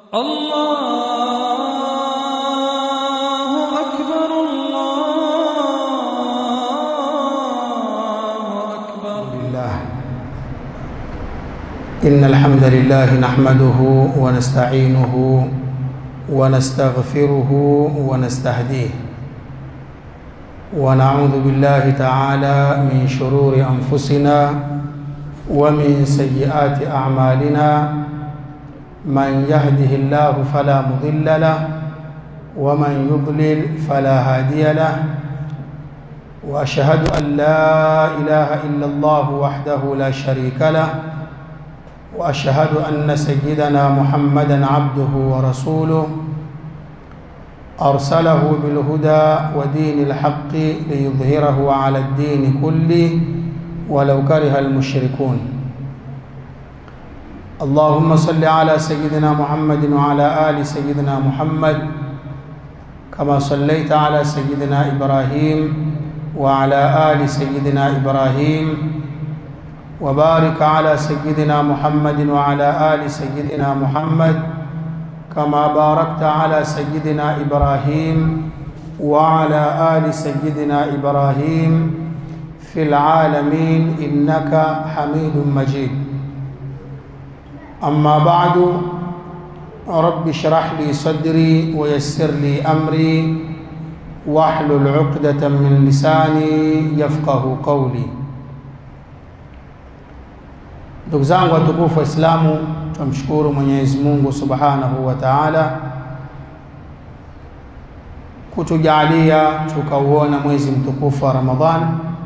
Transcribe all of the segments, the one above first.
الله أكبر الله أكبر لله إن الحمد لله نحمده ونستعينه ونستغفره ونستهديه ونعوذ بالله تعالى من شرور أنفسنا ومن سيئات أعمالنا من يهده الله فلا مضل له ومن يضلل فلا هادي له واشهد ان لا اله الا الله وحده لا شريك له واشهد ان سيدنا محمدا عبده ورسوله ارسله بالهدى ودين الحق ليظهره على الدين كله ولو كره المشركون اللهم صل على سيدنا محمد وعلى ال سيدنا محمد كما صليت على سيدنا ابراهيم وعلى ال سيدنا ابراهيم وبارك على سيدنا محمد وعلى ال سيدنا محمد كما باركت على سيدنا ابراهيم وعلى ال سيدنا ابراهيم في العالمين انك حميد مجيد اما بعد رب اشرح لي صدري ويسر لي امري واحلل عقدة من lisani yafqahu qawli. Ndugu zangu watukufu Waislamu, tumshukuru Mwenyezi Mungu Subhanahu wa Ta'ala kutujalia tukauona mwezi mtukufu wa Ramadhan,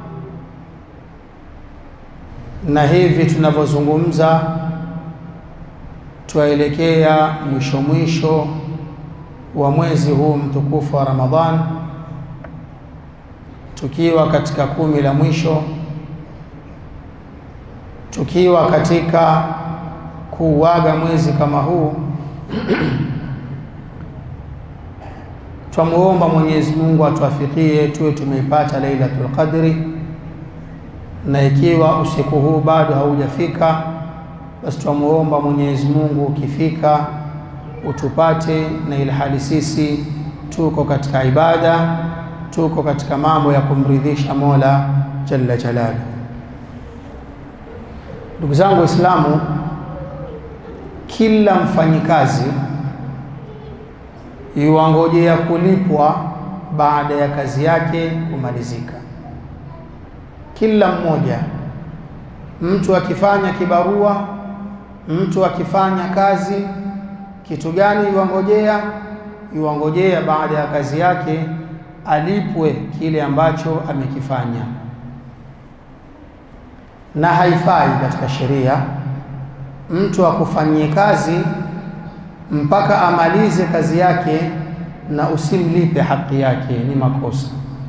na hivi tunavyozungumza twaelekea mwisho mwisho wa mwezi huu mtukufu wa Ramadhan, tukiwa katika kumi la mwisho, tukiwa katika kuuaga mwezi kama huu twamuomba Mwenyezi Mungu atuafikie tuwe tumeipata Lailatul Qadri, na ikiwa usiku huu bado haujafika, basi twamuomba Mwenyezi Mungu ukifika utupate, na ili hali sisi tuko katika ibada, tuko katika mambo ya kumridhisha Mola jalla jalaluhu. Ndugu zangu Waislamu, kila mfanyikazi yuwangojea kulipwa baada ya kazi yake kumalizika. Kila mmoja, mtu akifanya kibarua, mtu akifanya kazi, kitu gani yuwangojea? Yuwangojea baada ya kazi yake alipwe kile ambacho amekifanya, na haifai katika sheria mtu akufanyie kazi mpaka amalize kazi yake na usimlipe haki yake, ni makosa.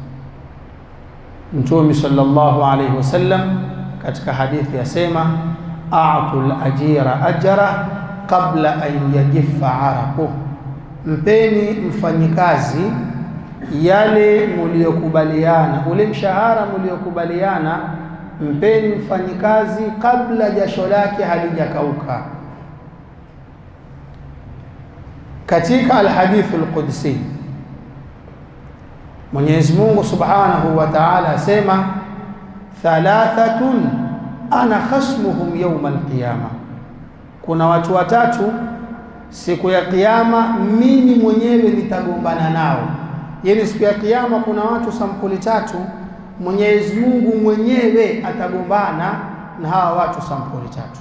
Mtume sallallahu alayhi wasallam katika hadithi yasema, a'tul ajira ajra qabla an yajifa araquh, mpeni mfanyikazi yale muliyokubaliana, ule mshahara muliyokubaliana, mpeni mfanyikazi kabla jasho lake halijakauka. Katika alhadithu alqudsi Mwenyezi Mungu Subhanahu wa Ta'ala asema thalathatun ana khasmuhum yawma alqiyama, kuna watu watatu siku ya kiyama mimi mwenyewe nitagombana nao. Yani siku ya kiyama kuna watu sampuli tatu, Mwenyezi Mungu mwenyewe atagombana na hawa watu sampuli tatu.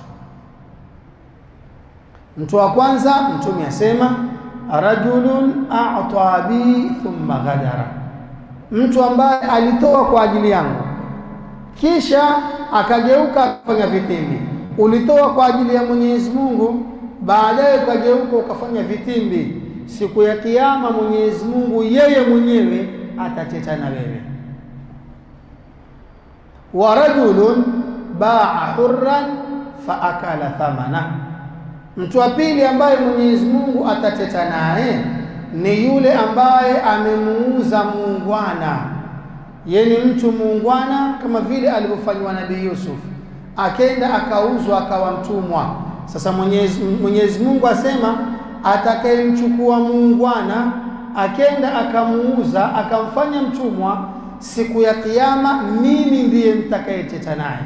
Mtu wa kwanza Mtume asema rajulun a'ta bi thumma ghadara, mtu ambaye alitoa kwa ajili yangu kisha akageuka akafanya vitimbi. Ulitoa kwa ajili ya Mwenyezi Mungu, baadaye ukageuka ukafanya vitimbi. Siku ya Kiyama Mwenyezi Mungu yeye mwenyewe atateta na wewe. Wa rajulun baa hurran fa akala thamana Mtu wa pili ambaye Mwenyezi Mungu atateta naye ni yule ambaye amemuuza muungwana. Yeye ni mtu muungwana kama vile alivyofanywa Nabii Yusuf, akenda akauzwa akawa mtumwa. Sasa Mwenyezi, Mwenyezi Mungu asema atakayemchukua muungwana akenda akamuuza akamfanya mtumwa, siku ya Kiyama mimi ndiye nitakayeteta naye.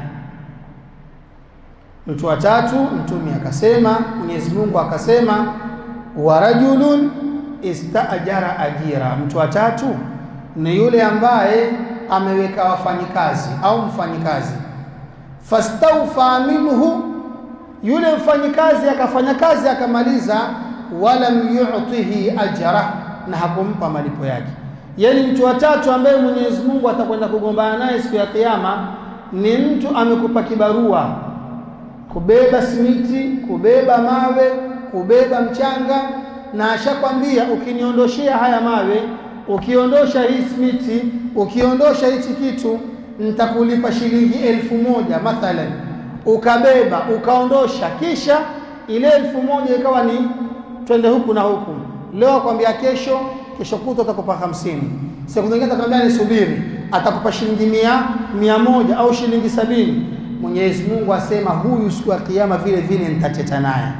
Mtu wa tatu, Mtume akasema, Mwenyezi Mungu akasema, wa rajulun istaajara ajira. Mtu wa tatu ni yule ambaye ameweka wafanyikazi au mfanyikazi, fastawfa minhu, yule mfanyikazi akafanya kazi akamaliza, walam yu'tihi ajra, na hakumpa malipo yake. Yani mtu wa tatu ambaye Mwenyezi Mungu atakwenda kugombana naye siku ya Kiyama ni mtu amekupa kibarua kubeba simiti, kubeba mawe, kubeba mchanga, na ashakwambia ukiniondoshea haya mawe, ukiondosha hii simiti, ukiondosha hichi kitu, nitakulipa shilingi elfu moja mathalan. Ukabeba ukaondosha, kisha ile elfu moja ikawa ni twende huku na huku. Leo akwambia kesho, kesho kuta atakupa hamsini, siku nyingine atakwambia nisubiri, atakupa shilingi mia, mia moja au shilingi sabini. Mwenyezi Mungu asema huyu siku ya kiyama vile vile nitateta naye.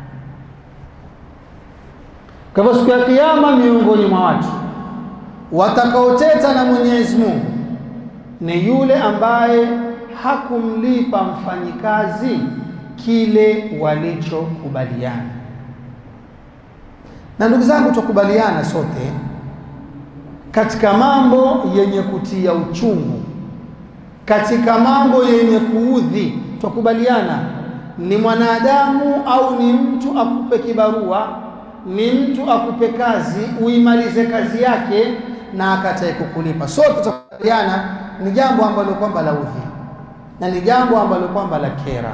Kwa hivyo siku ya kiyama, miongoni mwa watu watakaoteta na Mwenyezi Mungu ni yule ambaye hakumlipa mfanyikazi kile walichokubaliana. Na ndugu zangu, tukubaliana sote katika mambo yenye kutia uchungu katika mambo yenye kuudhi, twakubaliana ni mwanadamu au ni mtu akupe kibarua, ni mtu akupe kazi, uimalize kazi yake na akatae kukulipa. Sote tutakubaliana ni jambo ambalo kwamba la udhi na ni jambo ambalo kwamba la kera.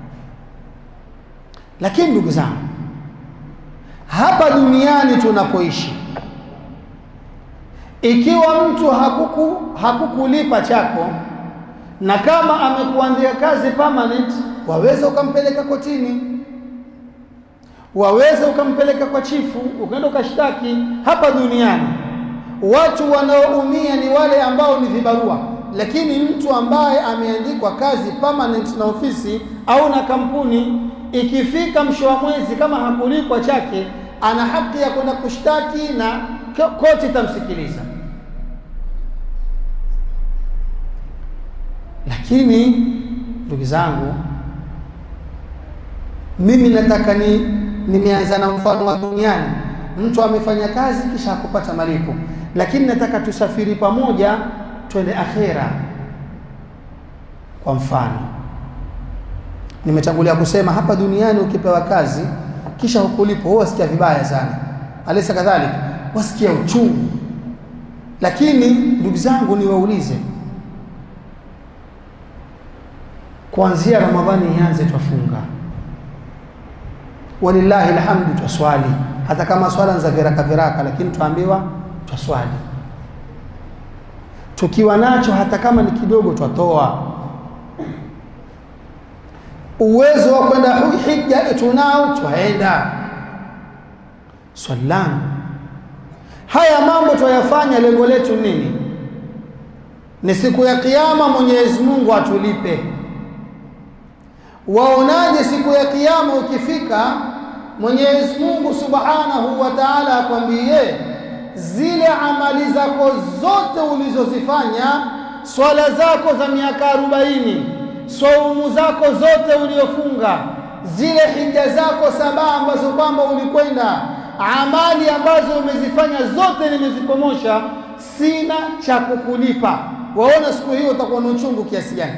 Lakini ndugu zangu, hapa duniani tunapoishi, ikiwa mtu hakuku hakukulipa chako na kama amekuandia kazi permanent, waweza ukampeleka kotini, waweza ukampeleka kwa chifu, ukaenda ukashtaki. Hapa duniani watu wanaoumia ni wale ambao ni vibarua, lakini mtu ambaye ameandikwa kazi permanent na ofisi au na kampuni, ikifika mwisho wa mwezi kama hakulipwa chake, ana haki ya kwenda kushtaki na koti itamsikiliza. Lakini ndugu zangu, mimi nataka ni nimeanza na mfano wa duniani. Mtu amefanya kazi kisha hakupata malipo, lakini nataka tusafiri pamoja twende akhera. Kwa mfano, nimetangulia kusema hapa duniani ukipewa kazi kisha hukulipo, huwa wasikia vibaya sana, alisa kadhalika, wasikia uchungu. Lakini ndugu zangu, niwaulize kuanzia Ramadhani ianze twafunga, walillahi alhamdu, twaswali hata kama swala za viraka viraka, lakini twaambiwa twaswali. Tukiwa nacho hata kama ni kidogo, twatoa. Uwezo wa kwenda hija tunao, twaenda. Swali langu, haya mambo twayafanya, lengo letu nini? Ni siku ya Kiyama Mwenyezi Mungu atulipe. Waonaje siku ya kiyama ukifika, Mwenyezi Mungu Subhanahu wa Ta'ala akwambie zile amali zako zote ulizozifanya, swala zako za miaka arobaini, swaumu zako zote uliofunga, zile hija zako saba ambazo kwamba ulikwenda, amali ambazo umezifanya zote nimezipomosha, sina cha kukulipa. Waona siku hiyo utakuwa na uchungu kiasi gani?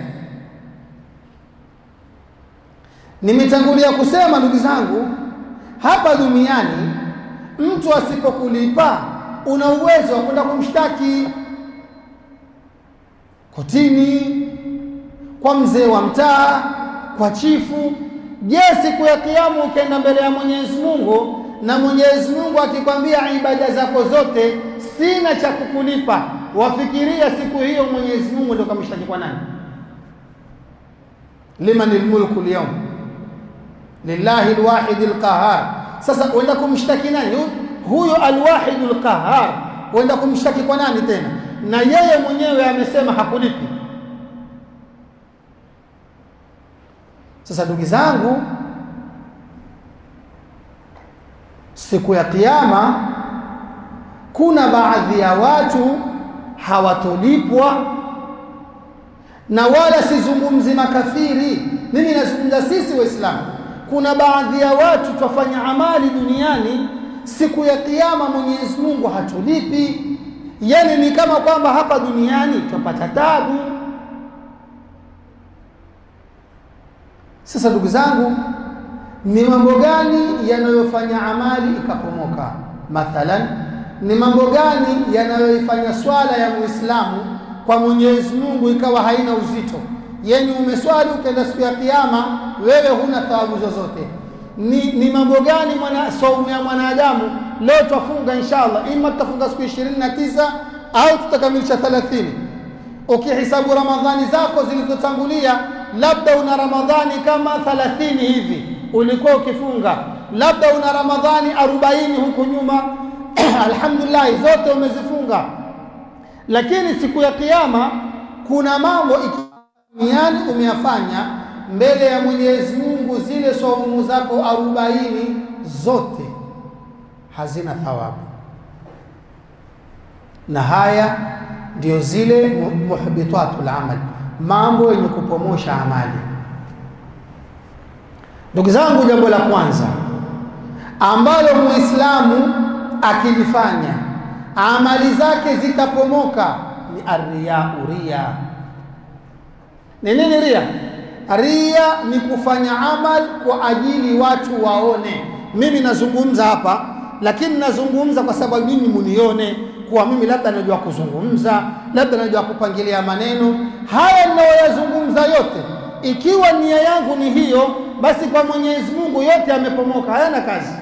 Nimetangulia kusema ndugu zangu, hapa duniani mtu asipokulipa una uwezo wa kwenda kumshtaki kotini, kwa mzee wa mtaa, kwa chifu. Je, siku ya Kiyama ukienda mbele ya Mwenyezi Mungu na Mwenyezi Mungu akikwambia ibada zako zote sina cha kukulipa, wafikiria siku hiyo Mwenyezi Mungu ndio kamshtaki kwa nani? limanil mulku lyawm lillahi alwahid alqahar. Sasa uenda kumshtaki nani? Huyo alwahid alqahar, uenda kumshtaki kwa nani tena? Na yeye mwenyewe amesema hakulipi. Sasa ndugu zangu, siku ya kiyama kuna baadhi ya watu hawatolipwa na wala sizungumzi makafiri mimi nazungumza sisi waislamu kuna baadhi ya watu twafanya amali duniani siku ya kiyama mwenyezi mungu hatulipi yani ni kama kwamba hapa duniani twapata tabu sasa ndugu zangu ni mambo gani yanayofanya amali ikapomoka mathalan ni mambo gani yanayoifanya swala ya muislamu kwa mwenyezi mungu ikawa haina uzito yani umeswali ukaenda siku ya kiyama wewe huna thawabu zozote ni, ni mambo gani mwana saumu ya mwanadamu leo twafunga inshallah ima tutafunga siku ishirini na tisa au tutakamilisha thelathini ukihisabu ramadhani zako zilizotangulia labda una ramadhani kama thalathini hivi ulikuwa ukifunga labda una ramadhani arobaini huku nyuma alhamdulillah zote umezifunga lakini siku ya kiyama kuna mambo duniani umeyafanya mbele ya Mwenyezi Mungu, zile saumu zako arobaini zote hazina thawabu, na haya ndio zile muhbitatul amal, mambo yenye kupomosha amali. Ndugu zangu, jambo la kwanza ambalo muislamu akilifanya amali zake zitapomoka ni arriyau, riya ni nini ria? Ria ni kufanya amal kwa ajili watu waone. Mimi nazungumza hapa, lakini nazungumza kwa sababu mimi munione kuwa mimi labda najua kuzungumza, labda najua kupangilia maneno. Haya ninayoyazungumza yote, ikiwa nia yangu ni hiyo, basi kwa Mwenyezi Mungu yote yamepomoka, hayana kazi.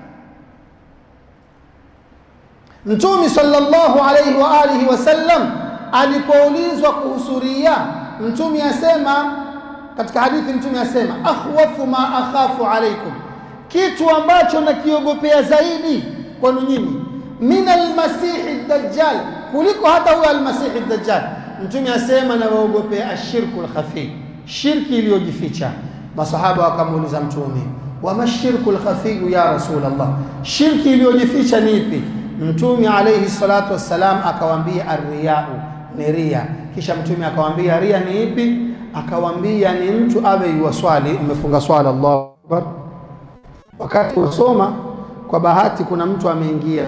Mtume sallallahu alayhi wa alihi wasallam alipoulizwa kuhusu ria mtume asema katika hadithi mtume asema akhwafu ma akhafu alaikum kitu ambacho nakiogopea zaidi kwenu nyinyi min almasihi dajjal kuliko hata huyo almasihi dajjal mtume asema nawaogopea ashirku lkhafi shirki iliyojificha masahaba wakamuuliza mtume wama shirku lkhafiyu ya rasul allah shirki iliyojificha ni ipi mtume alaihi salatu wassalam akawambia arriyau ni ria kisha mtume akawambia ria ni ipi akawambia ni mtu awe yuwaswali umefunga swala Allahu akbar wakati usoma kwa bahati kuna mtu ameingia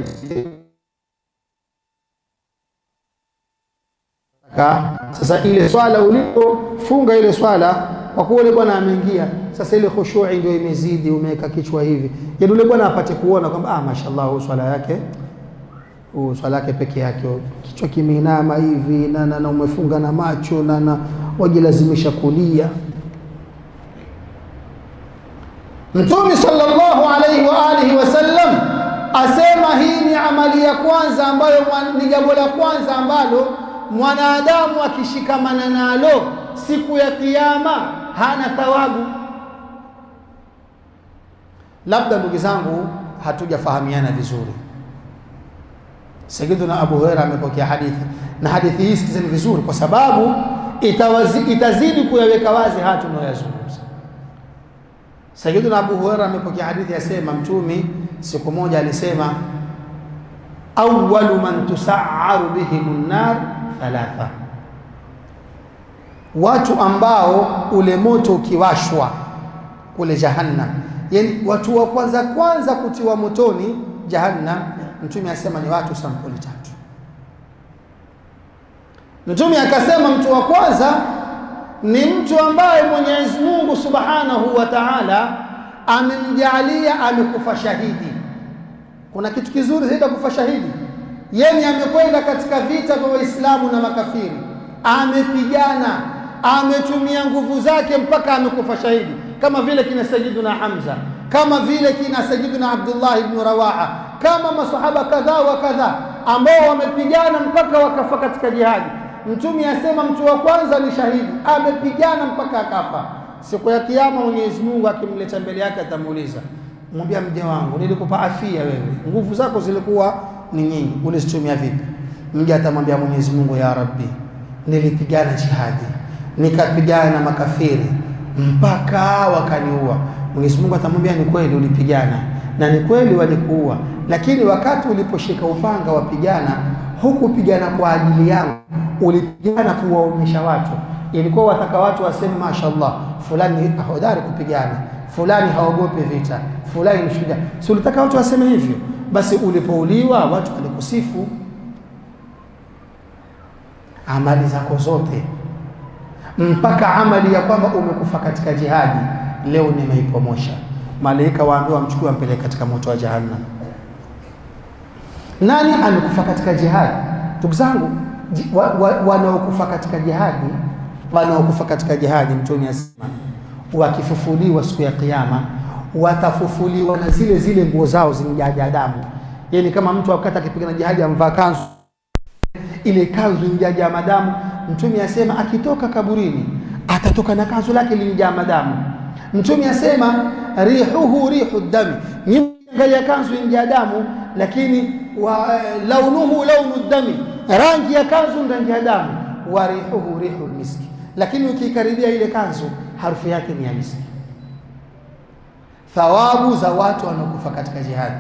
sasa ile swala ulipofunga ile swala kwa kuwa yule bwana ameingia sasa ile khushui ndio imezidi umeweka kichwa hivi yaani yule bwana apate kuona kwamba ah mashallah huyu swala yake huu swala yake peke yake kichwa kimeinama hivi na, na, na umefunga na macho na, na wajilazimisha kulia Mtume sallallahu alaihi wa alihi wasallam asema hii ni amali ya kwanza ambayo ni jambo la kwanza ambalo mwanadamu akishikamana nalo siku ya kiyama hana thawabu. Labda ndugu zangu, hatujafahamiana vizuri. Sayyiduna Abu Huraira amepokea hadithi na hadithi hii sikizeni vizuri, kwa sababu itawazi, itazidi kuyaweka wazi haya tunayoyazungumza. Sayyiduna Abu Huraira amepokea hadithi yasema, Mtume siku moja alisema, awwalu man tusaaru bihim nar thalatha, watu ambao ule moto ukiwashwa kule Jahannam, yani watu wa kwanza kwanza kutiwa motoni Jahannam, Mtume asema ni watu sampuli tatu. Mtume akasema mtu wa kwanza ni mtu ambaye Mwenyezi Mungu Subhanahu wa Ta'ala amemjalia amekufa shahidi. Kuna kitu kizuri zaidi kufa shahidi. Yeye amekwenda katika vita vya Waislamu na makafiri, amepigana, ametumia nguvu zake mpaka amekufa shahidi, kama vile kina Sayyiduna Hamza, kama vile kina Sayyiduna Abdullah ibn Rawaha, kama masahaba kadhaa wa kadhaa ambao wamepigana mpaka wakafa katika jihadi. Mtume asema mtu wa kwanza ni shahidi, amepigana mpaka akafa. Siku ya Kiyama Mwenyezi Mungu akimleta mbele yake atamuuliza, mwambia mja wangu, nilikupa afia wewe, nguvu zako zilikuwa ni nyingi, ulizitumia vipi? Mja atamwambia Mwenyezi Mungu, ya Rabbi, nilipigana jihadi, nikapigana na makafiri mpaka wakaniua. Mwenyezi Mungu atamwambia, ni kweli ulipigana, na ni kweli walikuua, lakini wakati uliposhika upanga wapigana, hukupigana kwa ajili yangu, ulipigana kuwaonyesha watu. Ilikuwa wataka watu waseme mashallah, fulani ni hodari kupigana, fulani haogopi vita, fulani ni shujaa. Si ulitaka watu waseme hivyo? Basi ulipouliwa watu walikusifu amali zako zote mpaka amali ya kwamba umekufa katika jihadi, leo nimeipomosha. Malaika waambiwa wamchukue wampeleke katika moto wa Jahannam. Nani amekufa katika jihadi? Ndugu zangu, ji- wa- wa- wanaokufa katika jihadi, wanaokufa katika jihadi, Mtume asema wakifufuliwa siku ya Kiyama watafufuliwa na zile zile nguo zao zimejaa damu. Yani kama mtu wakati akipigana jihadi amvaa kanzu ile kanzu imejaa madamu. Mtume asema akitoka kaburini atatoka na kanzu lake limejaa madamu. Mtume asema rihuhu rihu dami, angalia kanzu imejaa damu, lakini wa, launuhu launu dami, rangi ya kanzu rangi ya damu. Wa rihuhu rihu miski, lakini ukikaribia ile kanzu harufu yake ni ya miski. Thawabu za watu wanaokufa katika jihadi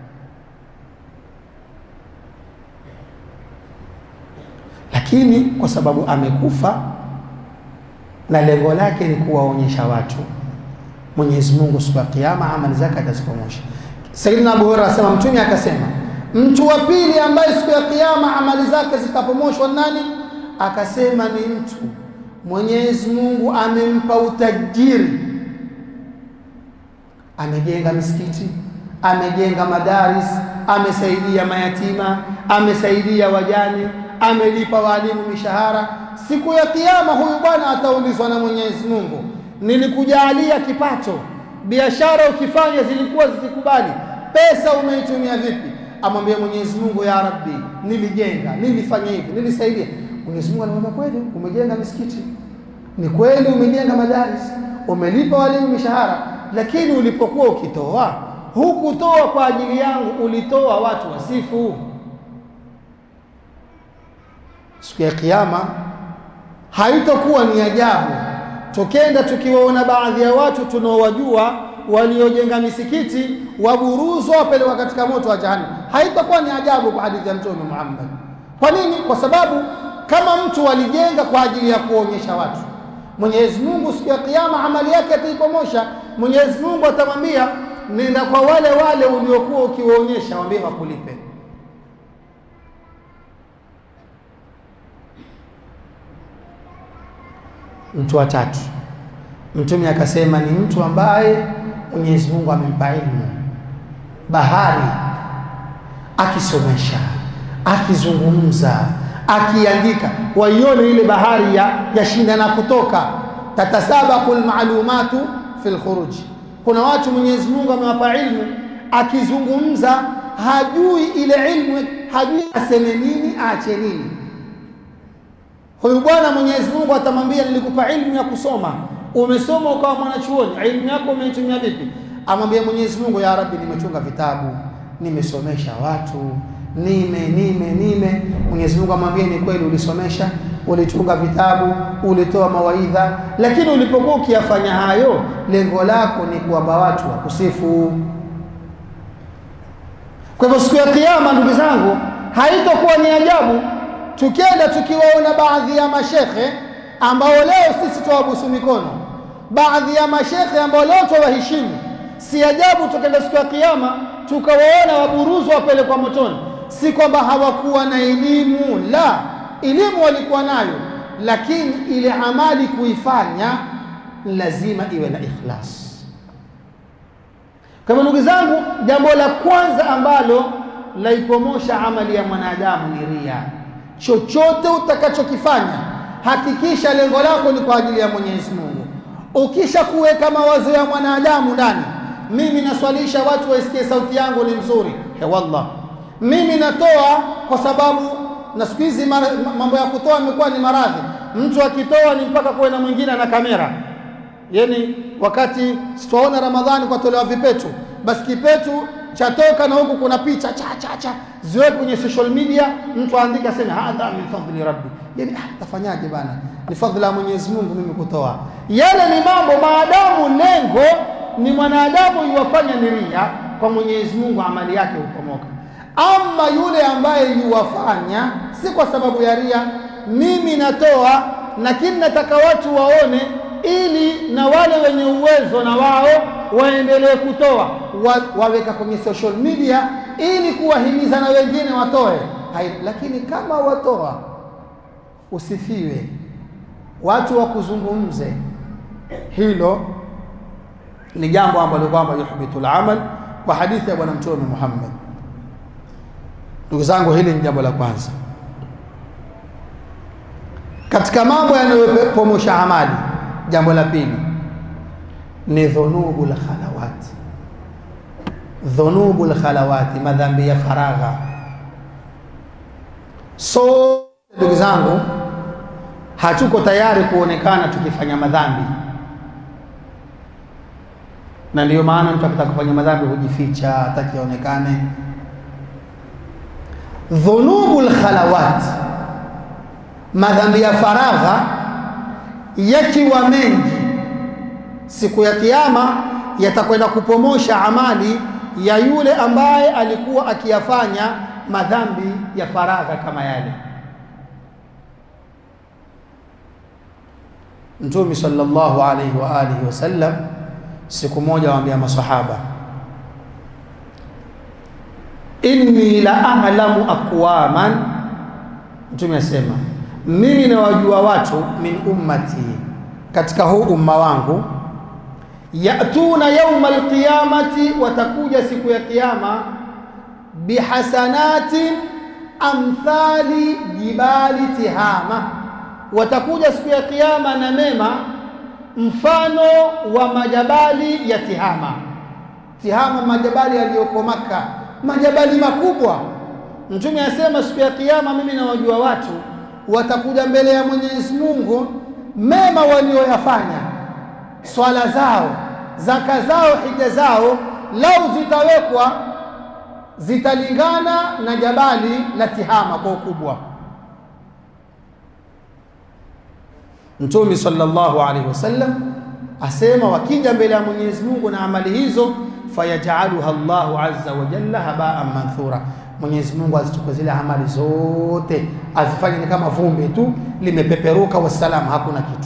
lakini kwa sababu amekufa na lengo lake ni kuwaonyesha watu, Mwenyezi Mungu siku ya Kiyama amali zake atazipomosha. Sayyidina Abu Hurairah asema, Mtume akasema, mtu wa pili ambaye siku ya Kiyama amali zake zitapomoshwa nani? Akasema ni mtu Mwenyezi Mungu amempa utajiri, amejenga misikiti, amejenga madaris, amesaidia mayatima, amesaidia wajane amelipa walimu mishahara. Siku ya Kiyama huyu bwana ataulizwa na Mwenyezi Mungu, nilikujalia kipato, biashara ukifanya zilikuwa zikikubali, pesa umeitumia vipi? Amwambie Mwenyezi Mungu, ya Rabbi, nilijenga, nilifanya hivi, nilisaidia. Mwenyezi Mungu anamwambia kweli, umejenga misikiti, ni kweli umejenga madaris, umelipa walimu mishahara, lakini ulipokuwa ukitoa hukutoa kwa ajili yangu, ulitoa watu wasifu siku ya Kiyama haitakuwa ni ajabu tukenda tukiwaona baadhi ya watu tunaowajua waliojenga misikiti waburuzwa wapelekwa katika moto wa Jahannam. Haitakuwa ni ajabu kwa hadithi ya Mtume Muhammad. Kwa nini? Kwa sababu kama mtu alijenga kwa ajili ya kuonyesha watu, Mwenyezi Mungu siku ya Kiyama amali yake ataipomosha. Mwenyezi Mungu atamwambia, nenda kwa wale wale uliokuwa ukiwaonyesha, waambie wakulipe. Mtu wa tatu, Mtume akasema ni mtu ambaye Mwenyezi Mungu amempa ilmu, bahari, akisomesha, akizungumza, akiandika, waione ile bahari ya yashindana kutoka, tatasabaku lmalumatu fi lkhuruji. Kuna watu Mwenyezi Mungu amewapa ilmu, akizungumza hajui ile ilmu, hajui aseme nini, aache nini Huyu bwana Mwenyezi Mungu atamwambia, nilikupa ilmu ya kusoma, umesoma ukawa mwanachuoni, ilmu yako umeitumia vipi? Amwambia Mwenyezi Mungu, ya Rabbi, nimechunga vitabu, nimesomesha watu, nime nime nime. Mwenyezi Mungu amwambia, ni kweli ulisomesha, ulichunga vitabu, ulitoa mawaidha, lakini ulipokuwa ukiyafanya hayo, lengo lako ni kuwapa watu wakusifu. Kwa hivyo siku ya Kiyama, ndugu zangu, haitokuwa ni ajabu tukenda tukiwaona baadhi ya mashekhe ambao leo sisi twawabusu mikono, baadhi ya mashekhe ambao leo twawaheshimu, si ajabu tukenda siku ya Kiyama tukawaona waburuzwa wapelekwa motoni. Si kwamba hawakuwa na elimu, la, elimu walikuwa nayo, lakini ile amali kuifanya lazima iwe na ikhlas. Kwa hivyo ndugu zangu, jambo la kwanza ambalo laipomosha amali ya mwanadamu ni ria. Chochote utakachokifanya hakikisha lengo lako ni kwa ajili ya Mwenyezi Mungu. Ukisha kuweka mawazo ya mwanadamu ndani, mimi naswalisha watu waisikie sauti yangu ni mzuri, he wallah, mimi natoa kwa sababu na siku hizi mambo ya kutoa imekuwa ni maradhi. Mtu akitoa ni mpaka kuwe na mwingine na kamera, yani wakati sitwaona Ramadhani kwa tolewa vipetu, basi kipetu chatoka na huku kuna picha cha cha cha ziweke kwenye social media, mtu aandike aseme hadha min fadli rabbi, yani ah, tafanyaje bana, ni fadhila ya Mwenyezi Mungu mimi kutoa. Yale ni mambo, maadamu lengo ni mwanadamu iwafanya ni ria, kwa Mwenyezi Mungu amali yake hupomoka. Ama yule ambaye yuwafanya si kwa sababu ya ria, mimi natoa lakini nataka watu waone, ili na wale wenye uwezo na wao waendelee kutoa wa, waweka kwenye social media ili kuwahimiza na wengine watoe. Hai, lakini kama watoa usifiwe, watu wakuzungumze, hilo ni jambo ambalo kwamba yuhbitul amal kwa hadithi ya bwana mtume Muhammad. Ndugu zangu, hili ni jambo la kwanza katika mambo yanayopomosha amali. Jambo la pili ni dhunubul khalawati, dhunubul khalawati, madhambi ya faragha. So ndugu zangu, hatuko tayari kuonekana tukifanya madhambi na ndiyo maana mtu akitaka kufanya madhambi hujificha, hataki aonekane. Dhunubul khalawat, madhambi ya faragha yakiwa mengi, siku ya Kiyama yatakwenda kupomosha amali ya yule ambaye alikuwa akiyafanya madhambi ya faragha kama yale. Mtume sallallahu alaihi wa alihi wasallam siku moja waambia masahaba, inni la a'lamu aqwaman, mtume asema mimi nawajua watu min ummati, katika huu umma wangu, yatuna yauma alqiyamati, watakuja siku ya kiyama, bihasanatin amthali jibali Tihama, watakuja siku ya kiyama na mema mfano wa majabali ya Tihama. Tihama, majabali yaliyoko Maka, majabali makubwa. Mtume asema siku ya Kiyama, mimi nawajua watu watakuja mbele ya Mwenyezi Mungu, mema walioyafanya, swala zao, zaka zao, hija zao, lau zitawekwa zitalingana na jabali la Tihama kwa ukubwa. Mtume sallallahu alaihi wasallam asema wakija mbele ya Mwenyezi Mungu na amali hizo, fayajaluha Allahu azza wa jalla habaan manthura, Mwenyezi Mungu azichukue zile amali zote azifanye ni kama vumbi tu limepeperuka, wasalamu, hakuna kitu.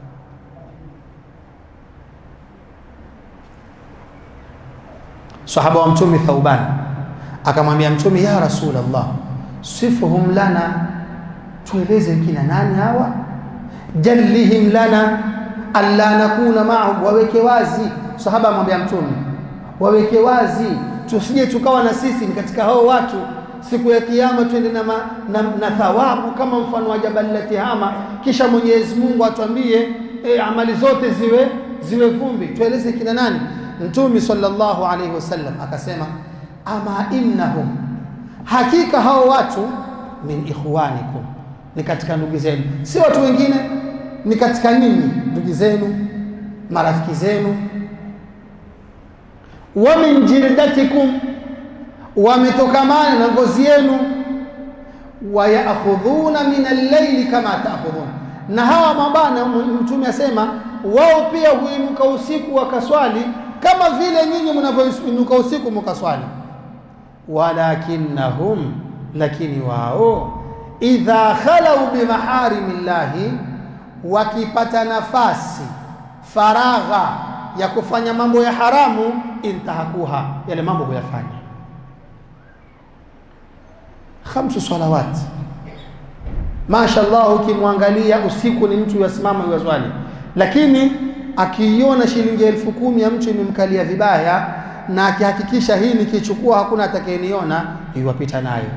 Sahaba wa Mtume Thauban akamwambia Mtume, ya Rasulullah, sifuhum lana, tueleze kina nani hawa jallihim lana alla nakuna maahum, waweke wazi. Sahaba amwambia Mtume, waweke wazi, tusije tukawa na sisi ni katika hao watu siku ya Kiyama, twende na, na, na thawabu kama mfano wa jabali la Tihama, kisha Mwenyezi Mungu atuambie e, amali zote ziwe ziwe vumbi. Tueleze kina nani? Mtume sallallahu alaihi wasallam akasema, ama innahum, hakika hao watu min ikhwanikum ni katika ndugu zenu, si watu wengine, ni katika ninyi, ndugu zenu, marafiki zenu. wa min jildatikum, wametokamana na ngozi yenu. wa yaakhudhuna min al-layli kama taakhudhun, na hawa mabana, Mtume asema wao pia huinuka usiku wakaswali kama vile nyinyi mnavyoinuka usiku mkaswali. walakinnahum, lakini wao idha khalau bimaharimi llahi, wakipata nafasi faragha ya kufanya mambo ya haramu, intahakuha, yale mambo huyafanya. Khamsu salawat, mashallah, ukimwangalia usiku ni mtu yasimama yuwaswali, lakini akiiona shilingi elfu kumi ya mtu imemkalia vibaya, na akihakikisha hii nikichukua hakuna atakayeniona, iwapita nayo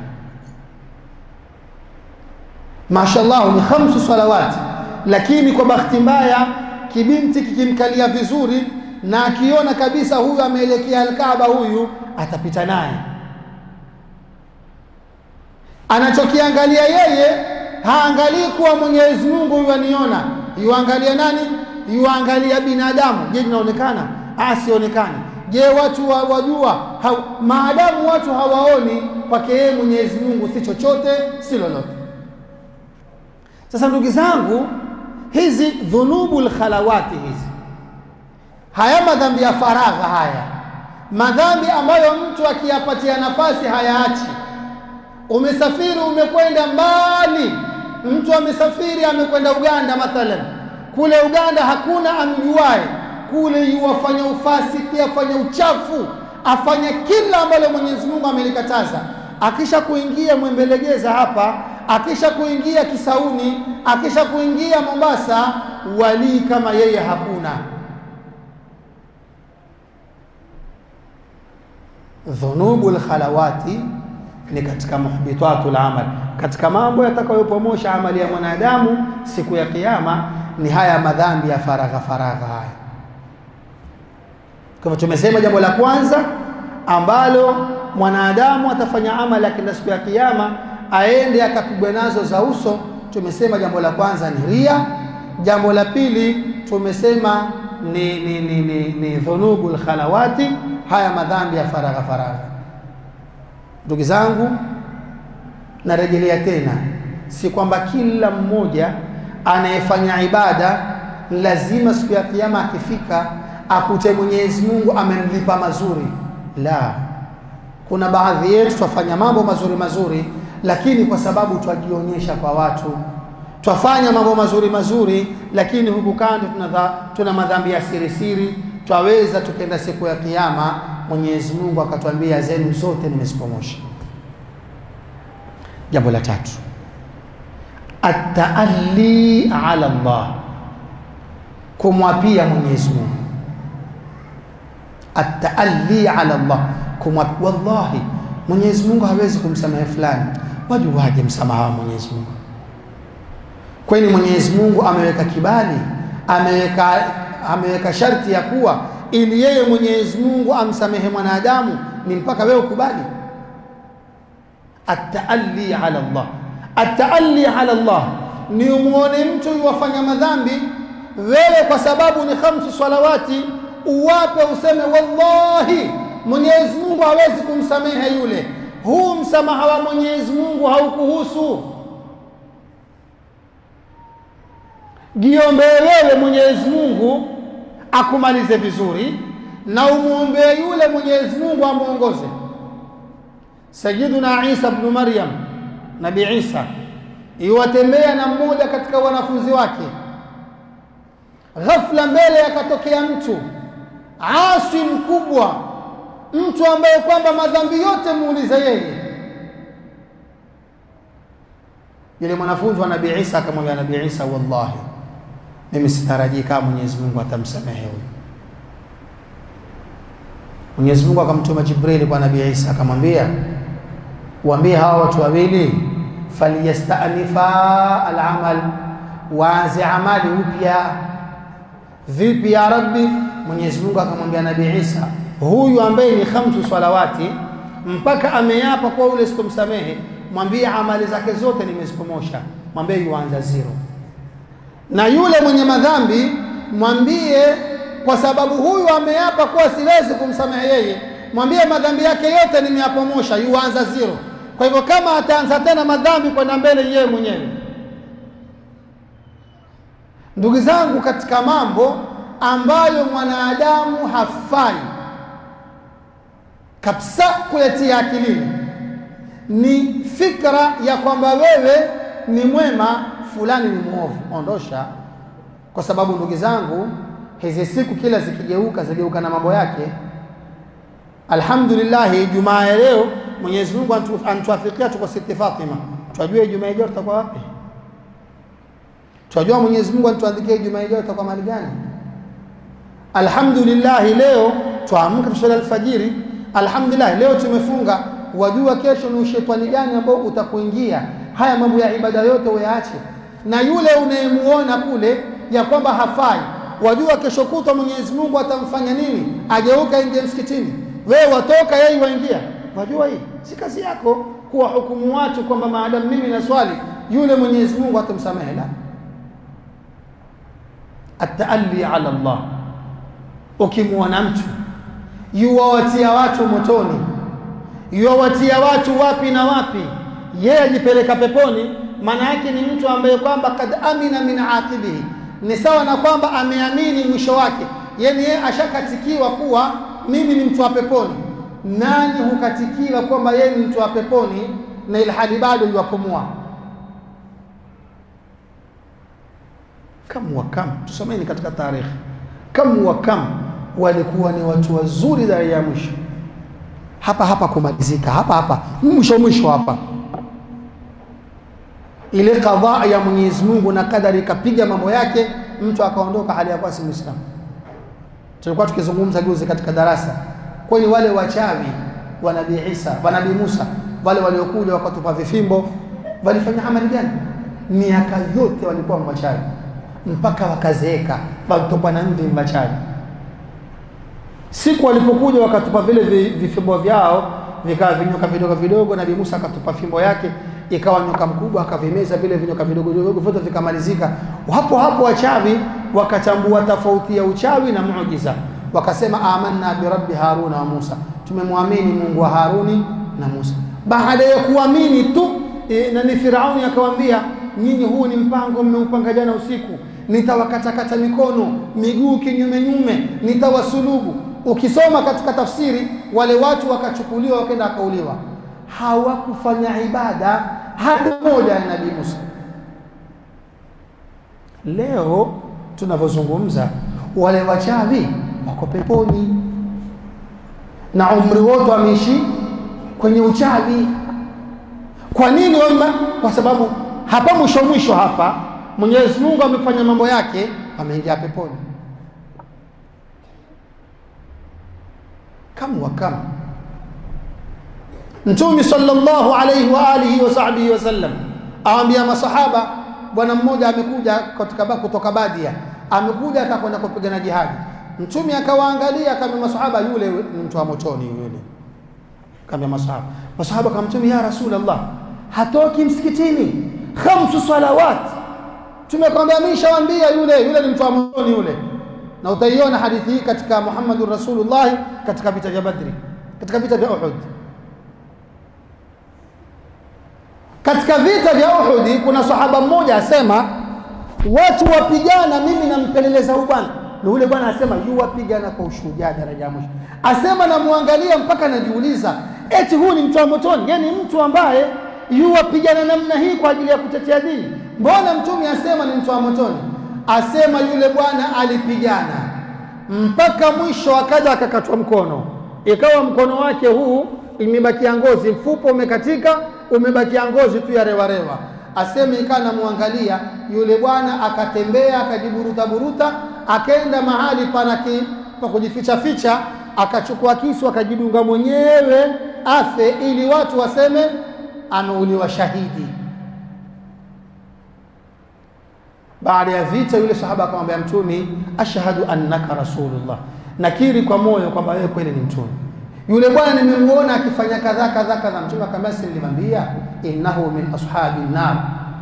mashallah ni khamsu salawati, lakini kwa bahati mbaya kibinti kikimkalia vizuri na akiona kabisa huyu ameelekea Alkaaba, huyu atapita naye. Anachokiangalia yeye haangalii kuwa Mwenyezi Mungu huyu aniona, yuangalia nani? Yuangalia binadamu. Je, tunaonekana? Asionekane. Je, watu wa, wajua ha, maadamu watu hawaoni, kwake yeye Mwenyezi Mungu si chochote si lolote. Sasa ndugu zangu, hizi dhunubul khalawati hizi, haya madhambi ya faragha haya madhambi ambayo mtu akiyapatia nafasi hayaachi. Umesafiri, umekwenda mbali, mtu amesafiri, amekwenda Uganda mathalan, kule Uganda hakuna amjuae, kule yuwafanya ufasiki, afanya uchafu, afanya kila ambalo Mwenyezi Mungu amelikataza. Akisha kuingia Mwembelegeza hapa, akisha kuingia Kisauni, akisha kuingia Mombasa, walii kama yeye hakuna. dhunubu lkhalawati ni katika muhbitatu lamal, katika mambo yatakayopomosha amali ya mwanadamu siku ya Kiyama ni haya madhambi ya faragha faragha haya. Kwa hivyo tumesema jambo la kwanza ambalo mwanadamu atafanya amali akienda siku ya Kiyama aende akapigwa nazo za uso, tumesema jambo la kwanza ni ria. Jambo la pili tumesema ni, ni, ni, ni, ni dhunubu lkhalawati haya madhambi ya faragha faragha. Ndugu zangu, narejelea tena, si kwamba kila mmoja anayefanya ibada lazima siku ya kiyama akifika akute Mwenyezi Mungu amemlipa mazuri. La, kuna baadhi yetu twafanya mambo mazuri mazuri, lakini kwa sababu twajionyesha kwa watu, twafanya mambo mazuri mazuri, lakini huku kando tuna, tuna madhambi ya siri siri twaweza tukenda siku ya kiyama Mwenyezi Mungu akatwambia zenu zote nimezipomosha. Jambo la tatu, ataalli ala Allah, kumwapia Mwenyezi Mungu. Ataalli ala Allah, kumwapia. Wallahi Mwenyezi Mungu hawezi kumsamehe fulani, wajuwaje msamaha wa Mwenyezi Mungu? Kwani Mwenyezi Mungu ameweka kibali, ameweka ameweka sharti ya kuwa ili yeye Mwenyezi Mungu amsamehe mwanadamu ni mpaka wewe ukubali. Ataalli ala Allah, ataalli ala Allah ni umwone mtu yuwafanya madhambi, wewe kwa sababu ni khamsu salawati uwape useme wallahi Mwenyezi Mungu hawezi kumsamehe yule, huu msamaha wa Mwenyezi Mungu haukuhusu. Jiombee wewe Mwenyezi Mungu akumalize vizuri na umwombee yule Mwenyezi Mungu amwongoze. Sayyiduna Isa ibn Maryam, Nabii Isa iwatembea na mmoja katika wanafunzi wake, ghafla mbele akatokea mtu asi mkubwa, mtu ambaye kwamba madhambi yote muulize yeye. Yule mwanafunzi wa Nabii Isa akamwambia Nabii Isa, wallahi mimi sitarajii kama Mwenyezi Mungu atamsamehe huyu. Mwenyezi Mungu akamtuma Jibrili kwa Nabii Isa akamwambia, waambie hawa watu wawili faliyastanifa alamal, waanze amali upya. Vipi ya Rabbi? Mwenyezi Mungu akamwambia Nabii Isa, huyu ambaye ni khamsu salawati mpaka ameapa kwa ule sitomsamehe, mwambie amali zake zote nimezipomosha, mwambie yuanza zero na yule mwenye madhambi mwambie, kwa sababu huyu ameapa kuwa siwezi kumsamehe yeye, mwambie madhambi yake yote nimeyapomosha, yuanza zero. Kwa hivyo kama ataanza tena madhambi kwenda mbele, yeye mwenyewe. Ndugu zangu, katika mambo ambayo mwanadamu hafai kabisa kuyatia akilini ni fikra ya kwamba wewe ni mwema fulani ni mwovu, ondosha. Kwa sababu ndugu zangu, hizi siku kila zikigeuka zigeuka na mambo yake. Alhamdulillah, Ijumaa ya leo Mwenyezi Mungu anatuafikia, tuko Siti Fatima. Twajua Ijumaa ijayo tutakuwa wapi? Twajua Mwenyezi Mungu anatuandikia Ijumaa ijayo tutakuwa mahali gani? Alhamdulillah, leo twaamka tuswali alfajiri. Alhamdulillah, leo tumefunga. Wajua kesho ni ushetani gani ambao utakuingia? Haya mambo ya ibada yote uyaache na yule unayemuona kule ya kwamba hafai, wajua kesho kutwa Mwenyezi Mungu atamfanya nini? Ageuka ingie msikitini, wewe watoka, yeye waingia. Wajua hii si kazi yako kuwa hukumu watu kwamba maadamu mimi na swali yule Mwenyezi Mungu atamsamehe. La, ataalli ala Allah. Ukimwona mtu yuwawatia watu motoni, yuwawatia watu wapi na wapi, yeye ajipeleka peponi maana yake ni mtu ambaye kwamba kad amina min aqibihi, ni sawa na kwamba ameamini mwisho wake, yani yeye ashakatikiwa kuwa mimi ni mtu wa peponi nani hukatikiwa kwamba yeye ni mtu wa peponi na ilhali bado yuwapumua kam wa kam tusomeni katika tarikhi kam wa kam walikuwa ni watu wazuri daraja ya mwisho hapa hapa kumalizika hapa hapa mwisho mwisho hapa ile kadhaa ya Mwenyezi Mungu na kadari ikapiga mambo yake mtu akaondoka hali ya kuwa si Muislamu tulikuwa tukizungumza juzi katika darasa kwani wale wachawi wa Nabii Isa wa Nabii Musa wale waliokuja wakatupa vifimbo walifanya amali gani miaka yote walikuwa wachawi mpaka wakazeeka walitokwa na mvi wachawi siku walipokuja wakatupa vile vifimbo vyao vikawa vinyoka vidogo vidogo nabii Musa akatupa fimbo yake ikawa nyoka mkubwa akavimeza vile vinyoka vidogo vidogo vyote vikamalizika hapo hapo wachawi wakachambua tofauti ya uchawi na muujiza wakasema amanna bi rabbi haruna wa musa tumemwamini mungu wa haruni na musa baada ya kuamini tu e, na ni firauni akawaambia nyinyi huu ni mpango mmeupanga jana usiku nitawakatakata mikono miguu kinyume nyume nitawasulubu ukisoma katika tafsiri wale watu wakachukuliwa wakaenda wakauliwa hawakufanya ibada hata moja ya nabii Musa leo tunavyozungumza wale wachawi wako peponi na umri wote wameishi kwenye uchawi kwa nini wama? kwa sababu hapa mwisho mwisho hapa Mwenyezi Mungu amefanya mambo yake ameingia peponi kam wa kam Mtume sallallahu alayhi wa alihi wa sahbihi wasallam awaambia masahaba bwana mmoja amekuja kutoka kutoka Badia amekuja atakwenda kupigana jihadi Mtume akawaangalia akamwambia masahaba yule ni mtu wa motoni yule akamwambia masahaba masahaba akamtumia ya rasulullah hatoki msikitini khamsu salawat tumekwambia ameshawaambia yule yule ni mtu wa motoni yule na utaiona hadithi hii katika Muhammadur Rasulullah katika vita vya Badri katika vita vya Uhud katika vita vya Uhud kuna sahaba mmoja asema watu wapigana mimi nampeleleza huyu bwana na yule bwana asema yu wapigana kwa ushujaa daraja mwisho asema namwangalia mpaka najiuliza eti huu ni mtu wa motoni yani mtu ambaye yu wapigana namna hii kwa ajili ya kutetea dini mbona mtume asema ni mtu wa motoni asema yule bwana alipigana mpaka mwisho akaja akakatwa mkono ikawa mkono wake huu imebakia ngozi mfupo umekatika umebakia ngozi tu ya rewarewa aseme ikawa namwangalia yule bwana akatembea akajiburuta buruta akaenda mahali pana pa kujificha ficha akachukua kisu akajidunga mwenyewe afe ili watu waseme ameuliwa shahidi baada ya vita yule sahaba akamwambia mtume ashhadu annaka rasulullah nakiri kwa moyo kwamba wewe kweli ni mtume yule bwana nimemuona akifanya kadhaa kadhaa kadhaa mtume akamwambia si nilimwambia innahu min ashabi nar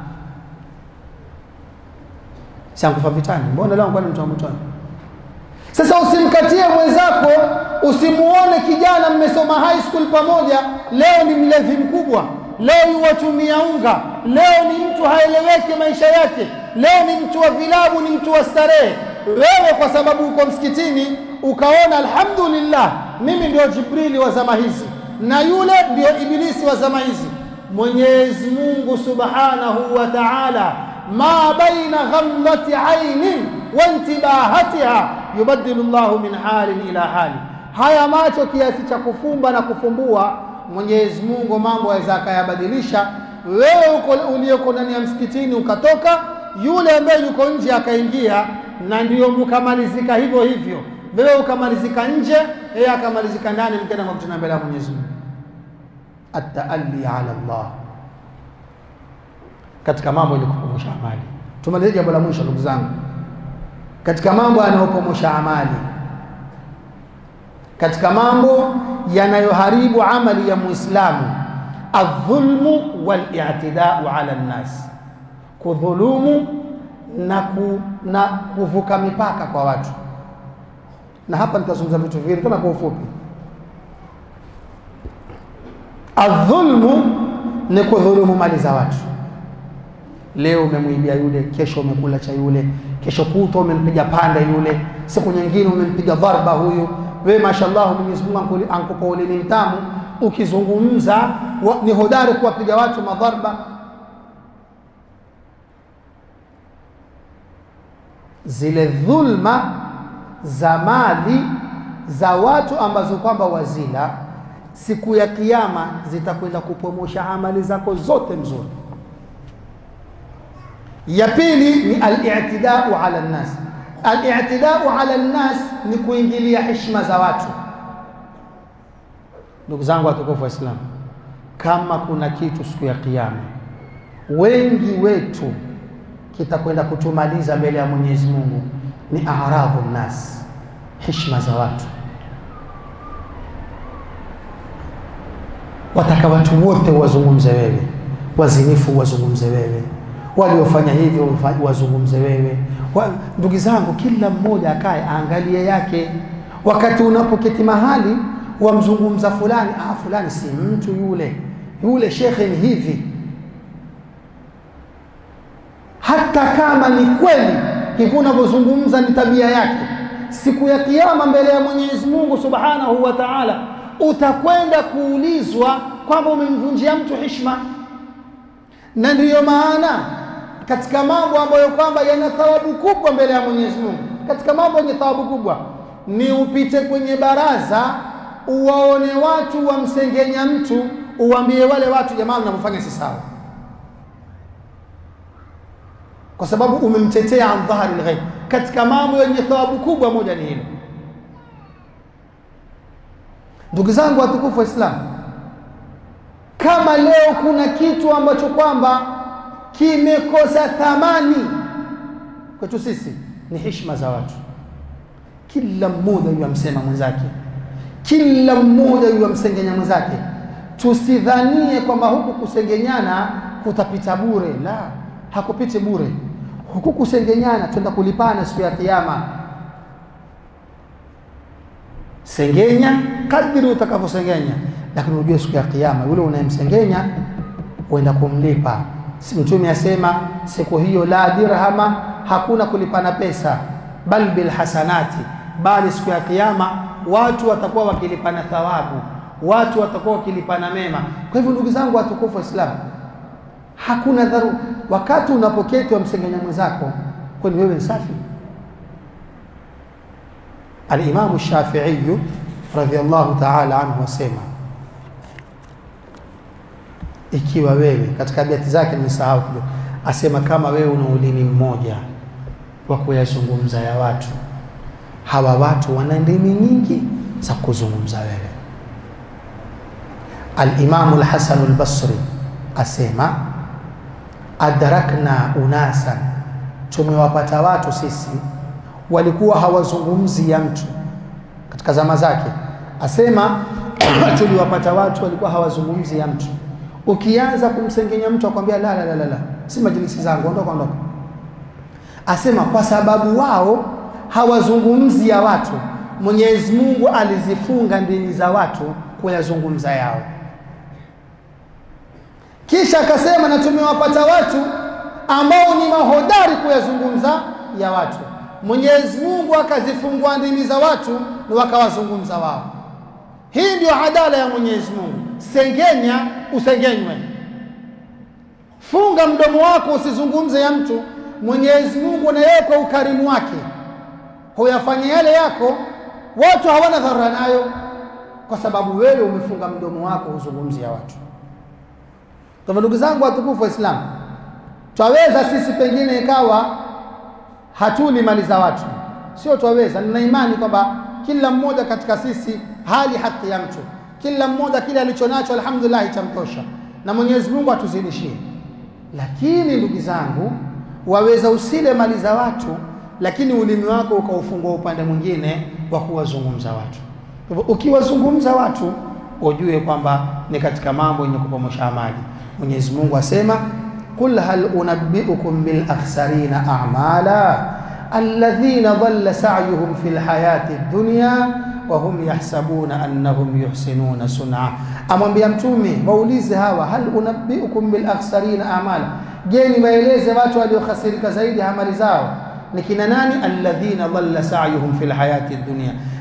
siankufa vitani mbona leo kwani mtu wa motoni sasa usimkatie mwenzako usimuone kijana mmesoma high school pamoja leo ni mlevi mkubwa leo yuwatumia unga leo ni mtu haeleweki maisha yake leo ni mtu wa vilabu ni mtu wa starehe wewe kwa sababu uko msikitini ukaona alhamdulillah mimi ndio jibrili wa zama hizi na yule ndio ibilisi wa zama hizi mwenyezi mungu subhanahu wa taala ma baina ghamlati ainin wa intibahatiha yubaddilu llahu min halin ila hali haya macho kiasi cha kufumba na kufumbua mwenyezi mungu mambo aweza akayabadilisha wewe uko uliyoko ndani ya msikitini ukatoka yule ambaye yuko nje akaingia na ndio mkamalizika hivyo hivyo wewe ukamalizika nje yeye akamalizika ndani mkenda makutana mbele ya Mwenyezi Mungu at-taalli ala Allah katika mambo yenye kupomosha amali tumalizie jambo la mwisho ndugu zangu katika mambo yanayopomosha amali katika mambo yanayoharibu amali ya muislamu adh-dhulmu wal-i'tida'u ala an-nas kudhulumu na, ku, na kuvuka mipaka kwa watu na hapa nitazungumza vitu viwili kama kwa ufupi adhulmu ni kudhulumu mali za watu leo umemwibia yule kesho umekula cha yule kesho kutwa umempiga panda yule siku nyingine umempiga dharba huyu wewe mashallah Mwenyezi Mungu ankuli- ankupa ulimi mtamu ukizungumza wa, ni hodari kuwapiga watu madharba zile dhulma za mali za watu ambazo kwamba wazila siku ya kiyama zitakwenda kupomosha amali zako zote mzuri ya pili ni al-i'tidau ala nnas al-i'tidau ala nnas ni kuingilia heshima za watu ndugu zangu watukufu waislamu kama kuna kitu siku ya kiyama wengi wetu kitakwenda kutumaliza mbele ya Mwenyezi Mungu ni aradhu nnas heshima za watu wataka watu wote wazungumze wewe wazinifu wazungumze wewe waliofanya hivyo wafa- wazungumze wewe wa, ndugu zangu kila mmoja akae aangalie yake wakati unapoketi mahali wamzungumza fulani ah fulani si mtu yule yule shekhe ni hivi hata kama ni kweli hivyo unavyozungumza ni tabia yake siku ya kiyama mbele ya Mwenyezi Mungu Subhanahu wa Ta'ala utakwenda kuulizwa kwamba umemvunjia mtu heshima na ndiyo maana katika mambo ambayo kwamba yana thawabu kubwa mbele ya Mwenyezi Mungu katika mambo yenye thawabu kubwa ni upite kwenye baraza uwaone watu wamsengenya mtu uwaambie wale watu jamaa mnavyofanya si sawa kwa sababu umemtetea an dhahari lghaib katika mambo yenye thawabu kubwa moja ni hilo ndugu zangu watukufu waislamu kama leo kuna kitu ambacho kwamba kimekosa thamani kwetu sisi ni heshima za watu kila mmoja huyo amsema mwenzake kila mmoja huyo amsengenya mwenzake tusidhanie kwamba huku kusengenyana kutapita bure la hakupiti bure huku kusengenyana twenda kulipana siku ya kiyama sengenya kadiri utakavyosengenya lakini ujue siku ya kiyama yule unayemsengenya uenda kumlipa si mtume asema siku hiyo la dirhama hakuna kulipana pesa bal bil hasanati bali siku ya kiyama watu watakuwa wakilipana thawabu watu watakuwa wakilipana mema kwa hivyo ndugu zangu watukufu waislamu hakuna dharu wakati unapoketi wamsengenya mwenzako kwani wewe ni safi alimamu shafiiyu radhiallahu taala anhu wasema ikiwa wewe katika beti zake nimesahau kidogo asema kama wewe una ulimi mmoja wa kuyazungumza ya watu hawa watu wana ndimi nyingi za kuzungumza wewe alimamu lhasanu lbasri asema adrakna unasan tumewapata watu sisi walikuwa hawazungumzi ya mtu katika zama zake asema tuliwapata watu walikuwa hawazungumzi ya mtu ukianza kumsengenya mtu akwambia la la la la, la. si majilisi zangu ondoka ondoka asema kwa sababu wao hawazungumzi ya watu Mwenyezi Mungu alizifunga ndimi za watu kuyazungumza yao kisha akasema na tumewapata watu ambao ni mahodari kuyazungumza ya watu Mwenyezi Mungu akazifungua ndimi za watu na wakawazungumza wao hii ndio adala ya Mwenyezi Mungu sengenya usengenywe funga mdomo wako usizungumze ya mtu Mwenyezi Mungu na yeye kwa ukarimu wake huyafanya yale yako watu hawana dharura nayo kwa sababu wewe umefunga mdomo wako uzungumzia watu kwa ndugu zangu watukufu waislamu twaweza sisi pengine ikawa hatuli mali za watu sio twaweza nina imani kwamba kila mmoja katika sisi hali haki ya mtu kila mmoja kile alichonacho alhamdulillah itamtosha na Mwenyezi Mungu atuzidishie lakini ndugu zangu waweza usile mali za watu lakini ulimi wako ukaufungua upande mwingine wa kuwazungumza watu kwa hivyo ukiwazungumza watu ujue kwamba ni katika mambo yenye kupomosha amali Mwenyezi Mungu asema qul hal unabbiukum bil akhsarina a'mala alladhina dhalla sa'yuhum fil hayati dunya wa hum yahsabuna annahum yuhsinuna sun'a amwambia mtume waulize hawa hal unabbiukum bil akhsarina a'mala je niwaeleze watu waliokhasirika zaidi amali zao ni kina nani alladhina dhalla sa'yuhum fil hayati dunya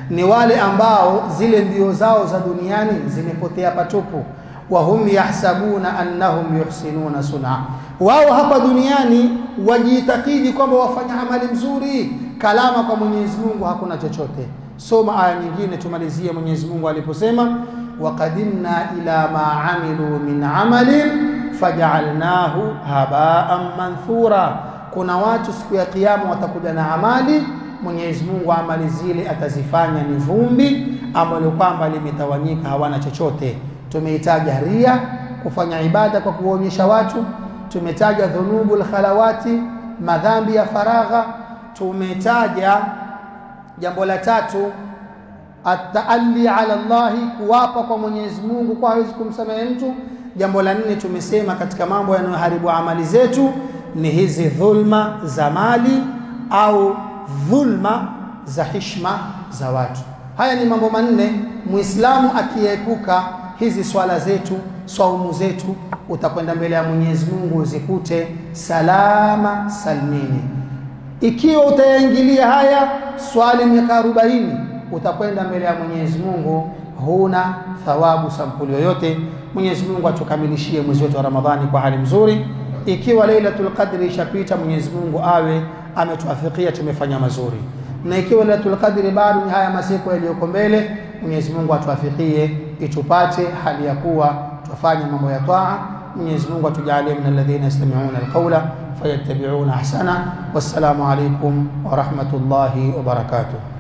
ni wale ambao zile mbio zao za duniani zimepotea patupu wahum yahsabuna annahum yuhsinuna suna wao hapa duniani wajiitakidi kwamba wafanya amali mzuri kalama kwa Mwenyezi Mungu hakuna chochote soma aya nyingine tumalizie Mwenyezi Mungu aliposema waqadimna ila ma amilu min amalin faj'alnahu haba'an manthura kuna watu siku ya kiyama watakuja na amali Mwenyezi Mungu amali zile atazifanya ni vumbi ambalo kwamba limetawanyika hawana chochote tumeitaja ria kufanya ibada kwa kuonyesha watu tumetaja dhunubul khalawati madhambi ya faragha tumetaja jambo la tatu ataalli ala Allahi kuwapa kwa Mwenyezi Mungu kwa hawezi kumsamehe mtu jambo la nne tumesema katika mambo yanayoharibu amali zetu ni hizi dhulma za mali au dhulma za hishma za watu haya ni mambo manne muislamu akiepuka hizi swala zetu swaumu zetu utakwenda mbele ya Mwenyezi Mungu uzikute salama salmini ikiwa utayaingilia haya swali miaka 40 utakwenda mbele ya Mwenyezi Mungu huna thawabu sampuli yoyote Mwenyezi Mungu atukamilishie mwezi wetu wa Ramadhani kwa hali mzuri ikiwa Lailatul Qadri ishapita Mwenyezi Mungu awe ametuafikia tumefanya mazuri na ikiwa Lailatul Qadri bado ni haya masiku yaliyoko mbele Mwenyezi Mungu atuafikie itupate hali ya kuwa tufanye mambo ya taa Mwenyezi Mungu atujalie min alladhina yastami'una alqawla fayattabi'una ahsana wassalamu alaykum wa rahmatullahi wa barakatuh